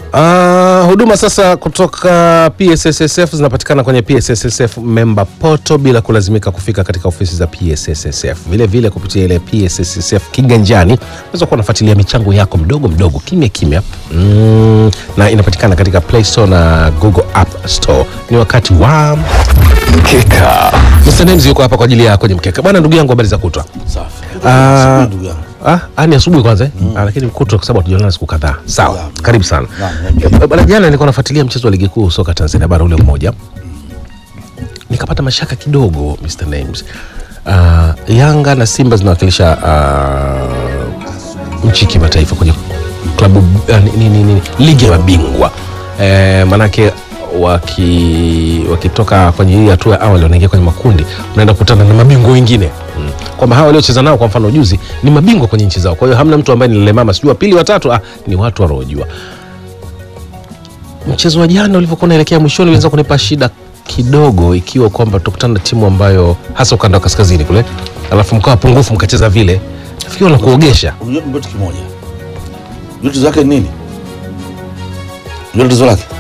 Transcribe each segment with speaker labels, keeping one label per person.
Speaker 1: Uh, huduma sasa kutoka PSSSF zinapatikana kwenye PSSSF member portal bila kulazimika kufika katika ofisi za PSSSF. Vile vile kupitia ile PSSSF kiganjani unaweza kuwa unafuatilia michango yako mdogo mdogo kimya kimya, mm, na inapatikana katika Play Store na Google App Store. Ni wakati wa mkeka. Mr. Names yuko hapa kwa ajili ya kwenye mkeka. Bwana ndugu yangu, habari za kutwa?
Speaker 2: Safi.
Speaker 1: Ah,
Speaker 2: Ndugu yangu.
Speaker 1: Ah, ah, ni asubuhi kwanza eh? Ah, lakini kutwa kwa sababu hatujaonana siku kadhaa. Sawa.
Speaker 2: Naam.
Speaker 1: Karibu sana.
Speaker 2: Naam, naam.
Speaker 1: Eh, Bwana jana nilikuwa nafuatilia mchezo wa ligi kuu soka Tanzania bara ule mmoja. Nikapata mashaka kidogo Mr. Names. Ah, Yanga na Simba zinawakilisha ah, nchi kimataifa kwenye klabu ah, ni, ni, ni, ni, ligi ya mabingwa. Eh, manake waki wakitoka kwenye hii hatua ya awali wanaingia kwenye makundi, unaenda kukutana na mabingwa wengine mm. kwamba hawa waliocheza nao kwa mfano juzi ni mabingwa kwenye nchi zao. Kwa hiyo hamna mtu ambaye ni lelemama, sijui wa pili watatu, ah, ni watu wanaojua. Mchezo wa jana ulivyokuwa unaelekea mwishoni ulianza kunipa shida kidogo, ikiwa kwamba tutakutana na timu ambayo hasa ukanda wa kaskazini kule, alafu mkawa pungufu mkacheza vile, nafikiri wanakuogesha
Speaker 2: Unajua ni kitu kimoja. Unajua tatizo lake ni nini? Unajua tatizo lake?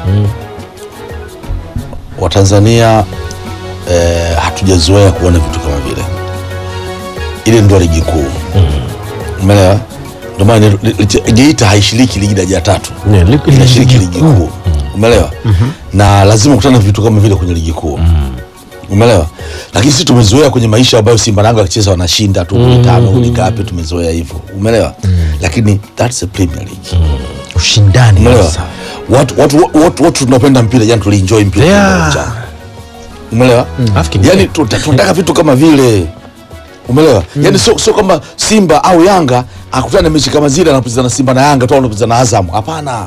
Speaker 2: Watanzania eh, hatujazoea kuona vitu kama vile. Ile ndio ligi kuu. Umeelewa? Ndio maana ni- li- li- Geita haishiriki ligi daraja ya tatu.
Speaker 1: Ne, li- li-
Speaker 2: Inashiriki
Speaker 1: ligi
Speaker 2: ligi kuu. Umeelewa? Na lazima kukutana na vitu kama vile kwenye ligi kuu. Umeelewa? Lakini sisi tumezoea kwenye maisha ambayo Simba na Yanga wakicheza wanashinda tu goli tano, goli ngapi tumezoea hivyo. Umeelewa? Lakini that's the Premier League.
Speaker 3: ushindani
Speaker 2: Umeelewa?
Speaker 3: sasa.
Speaker 2: Watu watu watu watu tunapenda mpira, jana tulienjoy mpira
Speaker 1: Yeah.
Speaker 2: uwanjani. Umeelewa?
Speaker 1: Alafu kingine-
Speaker 2: Yaani tuta- tunataka vitu kama vile. Umeelewa? Yaani sio sio kama Simba au Yanga akutana na mechi kama zile anapozana na Simba na Yanga tu anapozana na Azam. Hapana.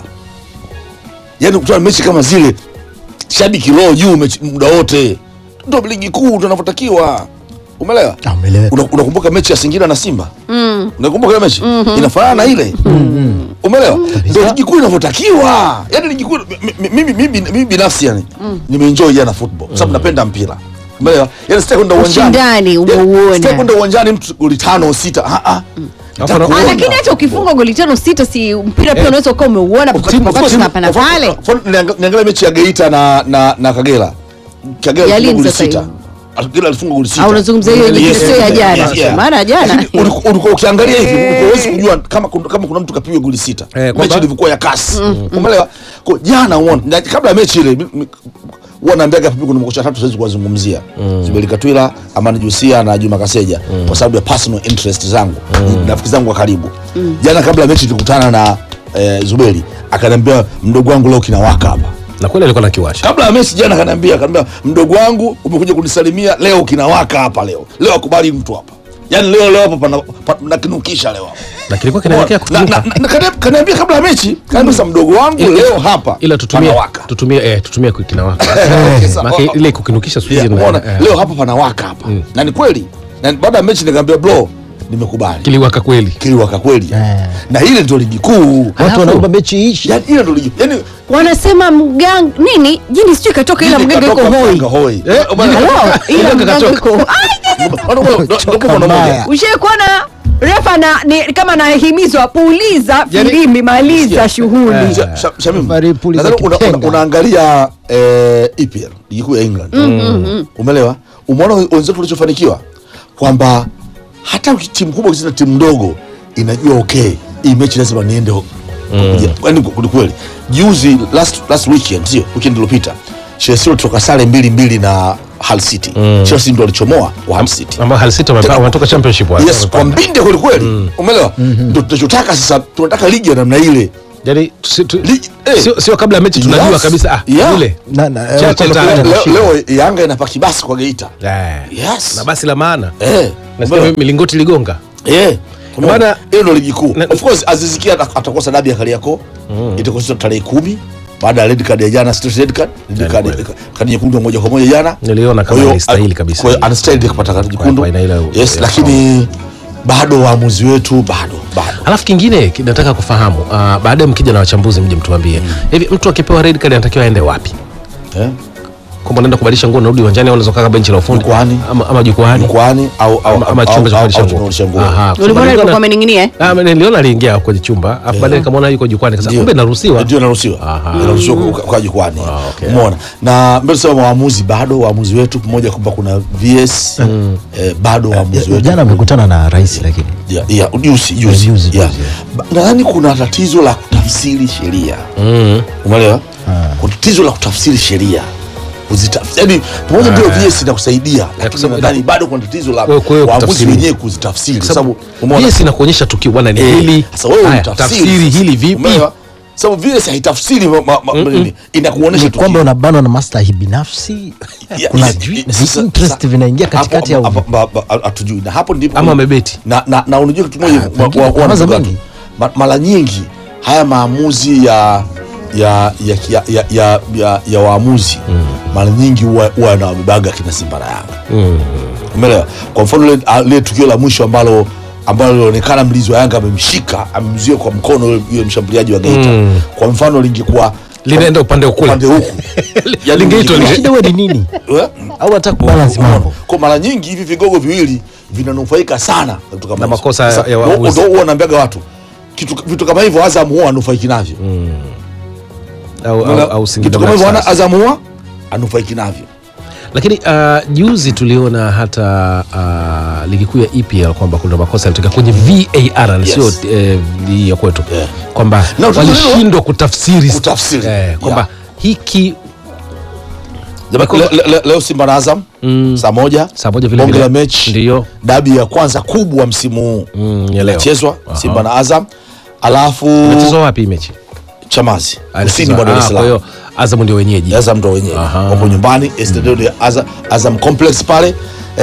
Speaker 2: Yaani kutana na mechi kama zile shabiki roho juu mechi muda wote. Ndio ligi kuu tunavyotakiwa. Umeelewa?
Speaker 3: Ah, umeeleweka.
Speaker 2: Una- Unakumbuka mechi ya Singida na Simba? Unakumbuka ile mechi? Inafanana na ile. Umeelewa? Ndio ligi kuu inavyotakiwa. Yaani ligi kuu mi- mi- mimi mimi mimi binafsi yani nimeenjoy jana football kwa sababu napenda mpira. Umeelewa? Yaani sitaki kwenda uwanjani.
Speaker 4: Ushindani
Speaker 2: Yaani,
Speaker 4: umeuona.
Speaker 2: Sitaki kwenda uwanjani mtu goli tano sita. Ah ah. Nataka
Speaker 1: Alafu-
Speaker 4: Ah,
Speaker 2: kuona.
Speaker 4: lakini hata ukifunga goli tano sita, si mpira pia unaweza ukawa umeuona
Speaker 2: Of
Speaker 4: wakati
Speaker 2: course,
Speaker 4: tunapana
Speaker 2: of course,
Speaker 4: pale.
Speaker 2: of course, niang- Niangalia mechi ya Geita na na na Kagera. Kagera
Speaker 4: Ya
Speaker 2: alifunga
Speaker 4: lini
Speaker 2: goli
Speaker 4: sasa
Speaker 2: sita.
Speaker 4: hiyo?
Speaker 2: Kagera alifunga goli sita.
Speaker 4: Ah, unazungumzia hiyo nyingine,
Speaker 2: Yes,
Speaker 4: sio ya
Speaker 2: yes,
Speaker 4: jana.
Speaker 2: yes, yeah.
Speaker 4: Maana jana-
Speaker 2: Lakini ulikuwa- ulikuwa ukiangalia hivi ulikuwa huwezi kujua kama kuna- kama kuna mtu kapigwa goli sita.
Speaker 1: Eh, kwamba-
Speaker 2: Mechi ilivyokuwa ya kasi. Umeelewa? Kwa jana uone na kabla ya mechi ile mi- mi- huwa naambiaga hapo kuna makocha tatu siwezi kuwazungumzia. Zuberi Katwila, Amani Jusia na Juma Kaseja kwa sababu ya personal interest zangu. Ni Rafiki zangu wa karibu. Jana kabla ya mechi tulikutana na eh, Zuberi akaniambia mdogo wangu leo kinawaka hapa
Speaker 1: na kweli alikuwa na kiwasha
Speaker 2: kabla ya mechi jana kaniambia kaniambia mdogo wangu umekuja kunisalimia leo kinawaka hapa leo leo akubali mtu hapa yaani leo leo hapa pana pa- nakinukisha leo hapa
Speaker 1: na kilikuwa kinaelekea
Speaker 2: Na- na-
Speaker 1: kutuka.
Speaker 2: na- kani- kaniambia kabla ya mechi kaniambia sasa mdogo wangu
Speaker 1: Ila-
Speaker 2: leo hapa
Speaker 1: ila tutumie
Speaker 2: panawaka
Speaker 1: tutumie eh, tutumie kinawaka
Speaker 2: Sasa,
Speaker 1: Maana
Speaker 2: oh,
Speaker 1: ile kukinukisha siku
Speaker 2: yeah,
Speaker 1: hizi
Speaker 2: umeona,
Speaker 1: eh,
Speaker 2: leo hapa panawaka hapa na ni kweli na baada ya mechi nikamwambia bro nimekubali
Speaker 1: kiliwaka kweli
Speaker 2: kiliwaka kweli
Speaker 3: Eh.
Speaker 2: na ile ndio ligi kuu
Speaker 1: Alafu-
Speaker 3: watu wanaomba mechi ishi
Speaker 2: yaani ile ndio ligi yaani
Speaker 4: Wanasema mgang nini jini sijui katoka, ila mganga yuko
Speaker 2: katoka
Speaker 4: hoi.
Speaker 2: Mganga hoi
Speaker 1: Eh,
Speaker 2: Bwana-
Speaker 4: Halo, ila
Speaker 1: Mganga
Speaker 4: mganga
Speaker 1: katoka.
Speaker 4: yuko Ai,
Speaker 2: Bwana- bwana- ndio- ndio kwa
Speaker 3: mbaya.
Speaker 2: moja.
Speaker 4: Ushai kuona refa na ni, kama anahimizwa puliza
Speaker 1: Yaani-
Speaker 4: filimbi maliza
Speaker 2: Yeah.
Speaker 4: shughuli
Speaker 2: Sha- Sha- Shamim,
Speaker 3: Referee puliza
Speaker 2: nadhani una- una-
Speaker 3: kipenga.
Speaker 2: unaangalia eh, EPL ligi kuu ya England umeelewa umeona wenzetu walichofanikiwa kwamba hata uki- timu kubwa ikicheza na timu ndogo inajua okay hii mechi lazima niende ho- yaani kwa- kweli juzi last, last weekend sio weekend iliyopita Chelsea walitoka sare mbili mbili na Hull City Chelsea ndio walichomoa wa Hull City
Speaker 1: ambao Hull City wamepa- wametoka championship wale.
Speaker 2: yes kwa mbinde kweli kweli umeelewa ndio tunachotaka sasa tunataka ligi ya namna ile
Speaker 1: Yaani tusi- tu-
Speaker 2: Ligi- eh.
Speaker 1: sio sio kabla ya mechi tunajua
Speaker 2: Yes.
Speaker 1: kabisa ah
Speaker 2: Yeah.
Speaker 1: yule
Speaker 3: Na- na-
Speaker 1: Cha-
Speaker 3: eh,
Speaker 1: cha-
Speaker 3: kwamba
Speaker 1: cha-
Speaker 3: kuna
Speaker 2: leo,
Speaker 3: mashida.
Speaker 2: leo Yanga inapaki basi kwa Geita
Speaker 1: Eh.
Speaker 2: Yes.
Speaker 1: na basi la maana
Speaker 2: eh
Speaker 1: nasikia
Speaker 2: umeona?
Speaker 1: milingoti ligonga
Speaker 2: eh
Speaker 1: Bwana-
Speaker 2: Bwana, hiyo ndio ligi kuu.
Speaker 1: Na-
Speaker 2: Of course Aziz Ki ata- atakosa dabi ya Kariakoo. Itakuwa sio tarehe kumi baada ya red card ya jana, straight red card, red
Speaker 1: Yani
Speaker 2: card,
Speaker 1: kweli.
Speaker 2: kadi nyekundu ya moja kwa moja jana.
Speaker 1: Niliona kama
Speaker 2: Kwa hiyo,
Speaker 1: alistahili
Speaker 2: a-
Speaker 1: kabisa.
Speaker 2: Kwa hiyo anastahili kupata kadi nyekundu.
Speaker 1: kwa aina ile ya-
Speaker 2: Yes,
Speaker 1: ya-
Speaker 2: lakini bado waamuzi wetu bado bado.
Speaker 1: alafu kingine ki- nataka kufahamu uh, baadaye mkija na wachambuzi mje mtuambie hivi mtu akipewa red card anatakiwa aende wapi
Speaker 2: Eh?
Speaker 1: kwamba unaenda kubadilisha nguo unarudi uwanjani au unaweza kukaa benchi la ufundi
Speaker 2: Jukwani.
Speaker 1: ama, ama jukwani
Speaker 2: mkoani au au
Speaker 1: ama, ama
Speaker 2: au-
Speaker 1: chumba cha
Speaker 2: au-
Speaker 1: kubadilisha
Speaker 2: au
Speaker 1: nguo
Speaker 2: tunarudisha nguo.
Speaker 1: Aha, kwa sababu
Speaker 4: ulimuona
Speaker 1: niliona-
Speaker 4: alipokuwa amening'inia eh?
Speaker 1: Ah, niliona aliingia kwenye chumba afu baadaye nikamwona yuko jukwani kasa
Speaker 2: Ndio.
Speaker 1: kumbe naruhusiwa
Speaker 2: ndio inaruhusiwa
Speaker 1: Aha.
Speaker 2: inaruhusiwa kwa- kwa jukwani
Speaker 1: Ah, okay.
Speaker 2: umeona na mbele sema waamuzi bado waamuzi wetu pamoja kwamba kuna VS eh, bado waamuzi wetu
Speaker 3: jana amekutana na rais lakini
Speaker 2: ya ya juzi juzi
Speaker 3: Juzi,
Speaker 2: ya.
Speaker 3: juzi.
Speaker 2: Ba- nadhani kuna tatizo la kutafsiri sheria
Speaker 1: Mm.
Speaker 2: umeelewa kuna tatizo la kutafsiri sheria kuzitafsiri yani pamoja ndio VS inakusaidia lakini
Speaker 1: sababu-
Speaker 2: nadhani bado kuna tatizo la
Speaker 1: Kwa hiyo- kwa hiyo
Speaker 2: waamuzi
Speaker 1: kutafsiri.
Speaker 2: wenyewe kuzitafsiri kwa sababu
Speaker 1: sababu
Speaker 2: umeona
Speaker 1: yes inakuonyesha tukio bwana ni
Speaker 2: Eh,
Speaker 1: hili
Speaker 2: sasa wewe
Speaker 1: Haya,
Speaker 2: utafsiri
Speaker 1: tafsiri
Speaker 2: sasa.
Speaker 1: hili vipi
Speaker 2: Umeelewa? sababu VS haitafsiri ma- ma- ma- nini, inakuonyesha
Speaker 3: ni
Speaker 2: tukio.
Speaker 3: kwamba unabanwa na maslahi binafsi
Speaker 2: Ya-
Speaker 3: kuna
Speaker 2: ya-
Speaker 3: vi-
Speaker 2: ya- sasa-
Speaker 3: interest
Speaker 2: sasa-
Speaker 3: vinaingia
Speaker 2: hapo-
Speaker 3: katikati ya
Speaker 2: hapo-
Speaker 3: uvi-
Speaker 2: hapo- hapo- hatujui na hapo ndipo
Speaker 1: ama amebeti
Speaker 2: na, na, na unajua kitu moja wa-
Speaker 3: pengine
Speaker 2: wa-
Speaker 3: kama
Speaker 2: wa-
Speaker 3: zamani.
Speaker 2: watu, ma- mara nyingi haya maamuzi ya ya ya ya, ya, ya, ya, ya waamuzi mara nyingi huwa huwa yanawabebaga kina Simba na Yanga umeelewa kwa mfano lile ah, lile tukio la mwisho ambalo ambalo lilionekana mlinzi wa Yanga amemshika amemzuia kwa mkono yule- yule mshambuliaji wa Geita kwa mfano lingekuwa
Speaker 1: linaenda upande wa kule
Speaker 2: upande huku Yani
Speaker 1: Lingeitwa
Speaker 2: lingekuwa-
Speaker 1: lile-
Speaker 3: shida huwa ni nini
Speaker 2: Eh?
Speaker 3: au anataka kubalance mambo
Speaker 2: kwa mara nyingi hivi vigogo viwili vinanufaika sana na vitu kama
Speaker 1: Na
Speaker 2: hizo.
Speaker 1: makosa
Speaker 2: Sasa,
Speaker 1: ya waamuzi.
Speaker 2: ndo- ndo huwa naambiaga watu kitu, vitu kama hivyo Azam huwa anufaiki navyo
Speaker 1: au, au,
Speaker 2: Unaona?
Speaker 1: au Singida
Speaker 2: kitu kama hivyo
Speaker 1: Black
Speaker 2: ana-
Speaker 1: Stars.
Speaker 2: Azam huwa anufaiki navyo
Speaker 1: lakini uh, juzi tuliona hata uh, ligi kuu ya EPL kwamba kuna makosa yalitokea kwenye VAR na
Speaker 2: Yes.
Speaker 1: sio eh, hii ya kwetu
Speaker 2: Yeah.
Speaker 1: kwamba
Speaker 2: Na tatizo hilo-
Speaker 1: walishindwa kutafsiri
Speaker 2: Kutafsiri.
Speaker 1: eh, kwamba
Speaker 2: Yeah.
Speaker 1: hiki
Speaker 2: Jamani, le- le- le- leo Simba na Azam saa moja
Speaker 1: Saa moja vile
Speaker 2: bonge
Speaker 1: vile.
Speaker 2: la mechi
Speaker 1: Ndiyo.
Speaker 2: dabi ya kwanza kubwa msimu huu
Speaker 1: Mm, ya leo.
Speaker 2: inachezwa Simba na Azam alafu
Speaker 1: mchezo wapi hii mechi
Speaker 2: Chamazi
Speaker 1: Ah,
Speaker 2: kusini mwa Dar es
Speaker 1: ah, kwa
Speaker 2: Salaam
Speaker 1: hiyo Azam ndio wenyeji
Speaker 2: Azam ndo wenyewe
Speaker 1: Aha.
Speaker 2: wako nyumbani Estadio de Azam, Azam Complex pale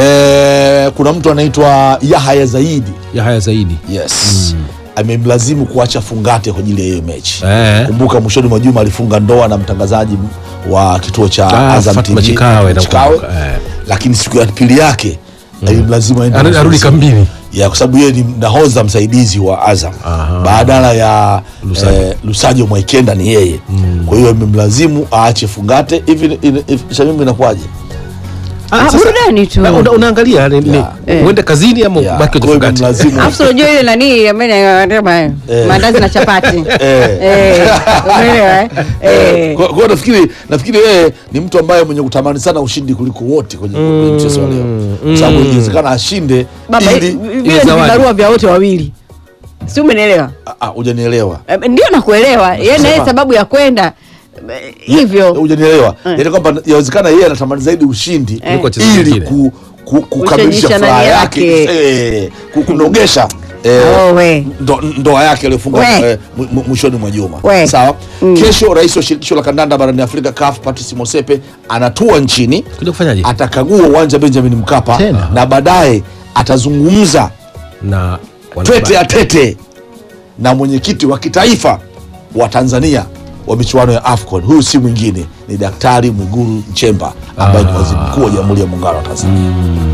Speaker 2: eh, kuna mtu anaitwa Yahya Zaidi
Speaker 1: ya haya zaidi
Speaker 2: yes amemlazimu kuacha fungate kwa ajili ya hiyo mechi
Speaker 1: Eh.
Speaker 2: kumbuka mwishoni mwa juma alifunga ndoa na mtangazaji wa kituo cha
Speaker 1: Ah,
Speaker 2: Azam
Speaker 1: Fatma
Speaker 2: TV
Speaker 1: Chikawe,
Speaker 2: Chikawe.
Speaker 1: nakumbuka, eh.
Speaker 2: lakini siku ya pili yake alimlazimu aende
Speaker 1: Ana- arudi
Speaker 2: mazoezi.
Speaker 1: kambini
Speaker 2: ya kwa sababu yeye ni nahodha msaidizi wa Azam
Speaker 1: Aha.
Speaker 2: badala ya
Speaker 1: Lusajo.
Speaker 2: eh, Lusajo Mwaikenda ni yeye kwa hiyo imemlazimu aache fungate hivi hivi- hivi- Shamim inakuwaje
Speaker 4: Ah, burudani tu
Speaker 1: Na una- unaangalia ni- ni-
Speaker 2: Yeah.
Speaker 4: Eh.
Speaker 1: uende kazini ama
Speaker 2: Ya,
Speaker 1: ubaki
Speaker 2: kwa
Speaker 1: kwenye
Speaker 2: hiyo
Speaker 1: fungati
Speaker 2: imemlazimu
Speaker 4: Alafu unajua ile nani ambaye anasema
Speaker 2: Eh.
Speaker 4: maandazi na chapati
Speaker 2: Eh.
Speaker 4: Eh, umeelewa eh? Eh.
Speaker 2: Kwa kwa hiyo nafikiri nafikiri yeye ni mtu ambaye mwenye kutamani sana ushindi kuliko wote kwenye kwenye mchezo wa leo, kwa sababu inawezekana ashinde
Speaker 4: baba
Speaker 2: ili
Speaker 4: vile ni
Speaker 1: zawadi.
Speaker 4: vibarua vya wote wawili si umenielewa
Speaker 2: Ah, ah, hujanielewa
Speaker 4: Eh, ndio nakuelewa yeye na yeye
Speaker 2: Sema.
Speaker 4: sababu ya kwenda eh, hivyo
Speaker 2: hujanielewa
Speaker 4: Eh.
Speaker 2: yaani kwamba yawezekana yeye anatamani zaidi ushindi
Speaker 1: Kuliko wachezaji
Speaker 2: ili
Speaker 1: wengine.
Speaker 2: ku, ku, kukamilisha
Speaker 4: Kushajisha
Speaker 2: furaha
Speaker 4: nani
Speaker 2: yake
Speaker 4: yake.
Speaker 2: eh, ku- kunogesha eh,
Speaker 4: Oh, we.
Speaker 2: ndo- ndoa yake aliyofunga
Speaker 4: We.
Speaker 2: eh, mw- mw- mwishoni mwa juma
Speaker 4: We.
Speaker 2: sawa kesho rais wa shirikisho la kandanda barani afrika CAF Patrice Motsepe anatua nchini
Speaker 1: kuja kufanyaje
Speaker 2: atakagua uwanja Benjamin Mkapa
Speaker 3: Tena.
Speaker 2: na baadaye atazungumza
Speaker 1: na
Speaker 2: tete ya tete na mwenyekiti wa kitaifa wa Tanzania wa michuano ya AFCON. Huyu si mwingine ni Daktari Mwigulu Nchemba ambaye ni waziri mkuu wa Jamhuri ya Muungano wa Tanzania.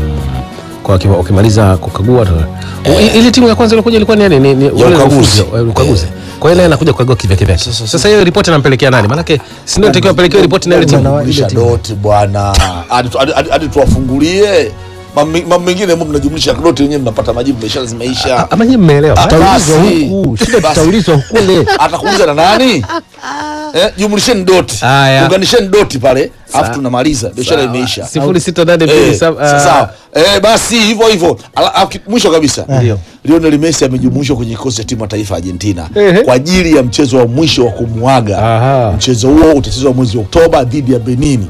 Speaker 1: kwa kima- ukimaliza kukagua tu- I- ile timu ya kwanza ilikuja ilikuwa ni nani ni, ni wale
Speaker 2: ukaguzi.
Speaker 1: wafuzi, wa- ukaguzi kwa hiyo naye anakuja kukagua kivyake vyake sasa hiyo ripoti anampelekea nani maanake si ndio natakiwa apelekewe ripoti na ile timu
Speaker 3: Bwana wa-
Speaker 2: Jumlisha
Speaker 3: ile timu.
Speaker 2: doti bwana, hadi tu- hadi- hadi- hadi tuwafungulie mambo mambo mengine, mu mnajumlisha doti wenyewe, mnapata majibu, biashara zimeisha.
Speaker 1: ama nyinyi mmeelewa
Speaker 2: Ah,
Speaker 1: eh?
Speaker 3: Tutaulizwa
Speaker 2: basi.
Speaker 3: huku shida
Speaker 2: Basi.
Speaker 3: tutaulizwa kule
Speaker 2: Atakuuliza na nani? Eh, jumlisheni doti,
Speaker 1: Haya.
Speaker 2: unganisheni doti pale,
Speaker 1: Sawa.
Speaker 2: alafu tunamaliza, biashara imeisha.
Speaker 1: sifuri sita nane mbili
Speaker 2: Eh,
Speaker 1: saba-
Speaker 2: sa-
Speaker 1: ah,
Speaker 2: sawa. Eh, basi hivyo hivyo Ala- ah, ki- mwisho kabisa
Speaker 1: Ndio.
Speaker 2: Lionel Messi amejumuishwa kwenye kikosi cha timu ya taifa ya Argentina
Speaker 1: Ehe.
Speaker 2: kwa ajili ya mchezo wa mwisho wa kumuaga.
Speaker 1: Aha.
Speaker 2: Mchezo huo utachezwa mwezi Oktoba dhidi ya Benin.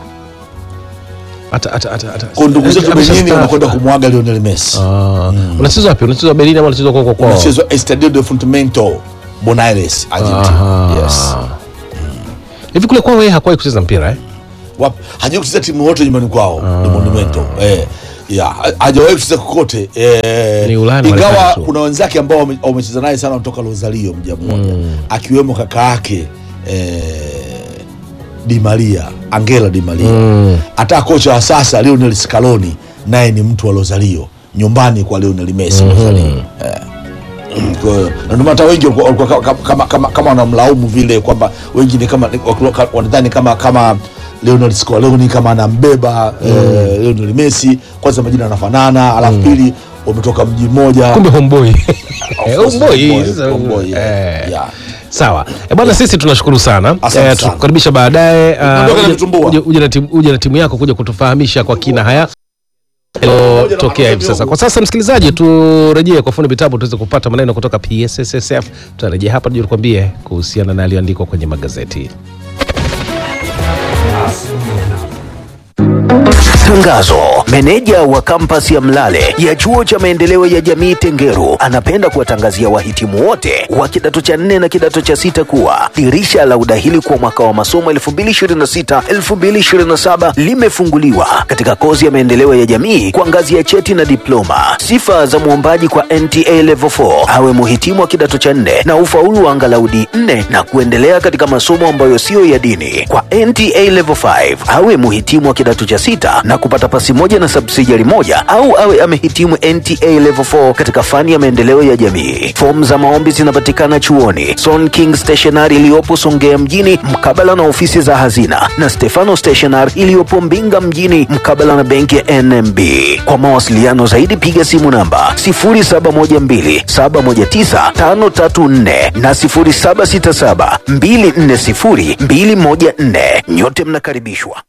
Speaker 1: ata- ata- ata- ata-
Speaker 2: Kwa ndugu zetu
Speaker 1: Amesha
Speaker 2: Benin
Speaker 1: staafu.
Speaker 2: wanakwenda kumuaga Lionel Messi.
Speaker 1: Ah, unachezwa wapi unachezwa Berlin ama unachezwa kwako kwao
Speaker 2: Unachezwa Estadio de Fundamento Buenos Aires, Argentina.
Speaker 1: Aha.
Speaker 2: Yes.
Speaker 1: hivi kule kwao yeye hakuwahi kucheza mpira eh
Speaker 2: Wapi? Hajawahi kucheza timu yote nyumbani kwao, ni Monumento. Eh. Yeah, ha- hajawahi kucheza kokote eh,
Speaker 1: Ni Ulaya na
Speaker 2: ingawa
Speaker 1: Marekani tu.
Speaker 2: kuna wenzake ambao wame- wamecheza naye sana kutoka Rosario mja mmoja akiwemo kaka yake eh, Di Maria Angela Di Maria hata kocha wa sasa Lionel Scaloni naye ni mtu wa Rosario nyumbani kwa Lionel Messi Rosario eh. Kwa hiyo, na ndio maana hata wengi walikuwa- walikuwa kama, kama, kama, kama wanamlaumu vile kwamba wengi ni kama walikuwa- wanadhani kama kama Lionel Scaloni kama anambeba eh, Lionel Messi, kwanza majina yanafanana, alafu pili wametoka mji mmoja
Speaker 1: kumbe homeboy
Speaker 2: course,
Speaker 1: homeboy
Speaker 2: homeboy,
Speaker 1: sasa,
Speaker 2: homeboy, yeah.
Speaker 1: eh.
Speaker 2: Yeah.
Speaker 1: sawa e bwana sisi tunashukuru sana
Speaker 2: Asante
Speaker 1: Eh,
Speaker 2: sana.
Speaker 1: tukukaribisha baadaye ah,
Speaker 2: Ondoka na
Speaker 1: uje-
Speaker 2: vitumbua.
Speaker 1: uje- uje na timu- uje na timu yako kuja kutufahamisha kwa kina haya tokea hivi sasa kwa sasa msikilizaji turejee kwa fundi vitabu tuweze kupata maneno kutoka psssf tutarejea hapa tuje tukwambie kuhusiana na yaliyoandikwa kwenye magazeti
Speaker 5: Tangazo. Meneja wa kampasi ya Mlale ya chuo cha maendeleo ya jamii Tengeru anapenda kuwatangazia wahitimu wote wa kidato cha nne na kidato cha sita kuwa dirisha la udahili kwa mwaka wa masomo 2026-2027 limefunguliwa katika kozi ya maendeleo ya jamii kwa ngazi ya cheti na diploma. Sifa za mwombaji kwa NTA Level 4 awe muhitimu wa kidato cha nne na ufaulu wa angalau D4 na kuendelea katika masomo ambayo siyo ya dini. Kwa NTA Level 5 awe muhitimu wa kidato cha sita na kupata pasi moja na subsidiary moja au awe amehitimu NTA Level 4 katika fani ya maendeleo ya jamii. Fomu za maombi zinapatikana chuoni Son King Stationery iliyopo Songea mjini mkabala na ofisi za hazina na Stefano Stationery iliyopo Mbinga mjini mkabala na benki ya NMB. Kwa mawasiliano zaidi piga simu namba 0712719534 na 0767240214. Nyote mnakaribishwa.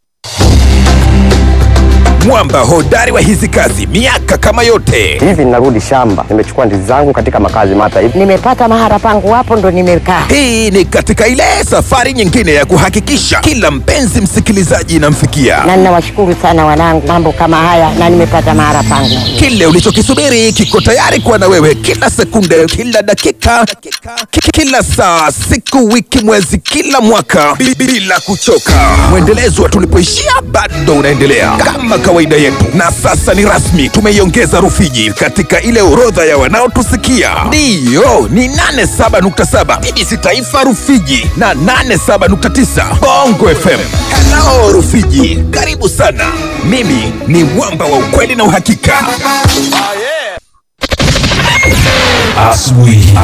Speaker 6: mwamba hodari wa hizi kazi miaka kama yote
Speaker 7: hivi ninarudi shamba nimechukua ndizi zangu katika makazi mata hivi
Speaker 8: nimepata mahara pangu hapo ndo nimekaa
Speaker 6: hii ni katika ile safari nyingine ya kuhakikisha kila mpenzi msikilizaji inamfikia
Speaker 8: na ninawashukuru sana wanangu mambo kama haya na nimepata mahara pangu
Speaker 6: kile ulichokisubiri kiko tayari kuwa na wewe kila sekunde kila dakika ki- kila saa siku wiki mwezi kila mwaka bi- bila kuchoka mwendelezo wa tulipoishia bado unaendelea kama kawaida yetu na sasa ni rasmi tumeiongeza rufiji katika ile orodha ya wanaotusikia ndiyo ni 87.7 bbc taifa rufiji na 87.9 bongo fm hello rufiji karibu sana mimi ni mwamba wa ukweli na uhakika asubuhi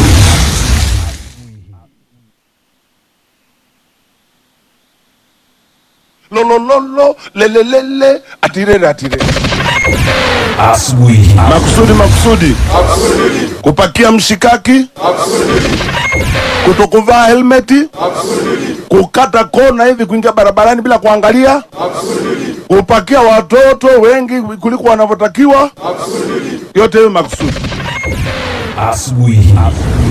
Speaker 9: lolololo lelelele atirere atirere
Speaker 6: asubuhi
Speaker 9: makusudi makusudi kupakia mshikaki kutokuvaa helmeti kukata kona hivi kuingia barabarani bila kuangalia kupakia watoto wengi kuliko wanavyotakiwa yote hiyo makusudi
Speaker 6: asubuhi